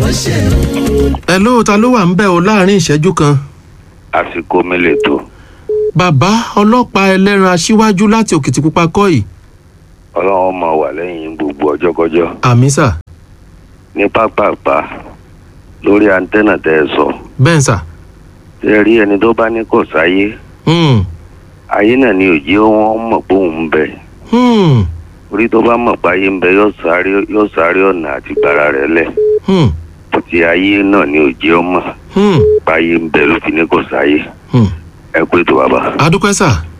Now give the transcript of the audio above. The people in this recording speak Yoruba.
bó ṣe ń. ẹ ló ta ló wà ń bẹ̀ o láàrin ìṣẹ́jú kan. àsìkò mi lè tó bàbá ọlọ́pàá ẹlẹ́ran aṣíwájú láti òkìtìpupa kọ́ yìí. ọlọ́run máa wà lẹ́yìn gbogbo ọjọ́kọjọ́ àmì sà ní pápápá lórí antenna tẹ́ ẹ sọ bẹ́ẹ̀ sà. tẹ́ ẹ rí ẹni tó bá ní kò sáyé Hmm. ayé náà ni òjì wọn mọ̀ pé òun ń bẹ Hmm. orí tó bá mọ̀ pé ayé ń bẹ yóò sáré yóò sáré ọ̀nà àti gbára rẹ̀ lẹ̀ Hmm. ti ayé náà ni òjì ọmọ Hmm. pé ayé ń bẹ ló fi ní kò sáyé Hmm. ẹ pé tó bàbá. adúpẹ́ sà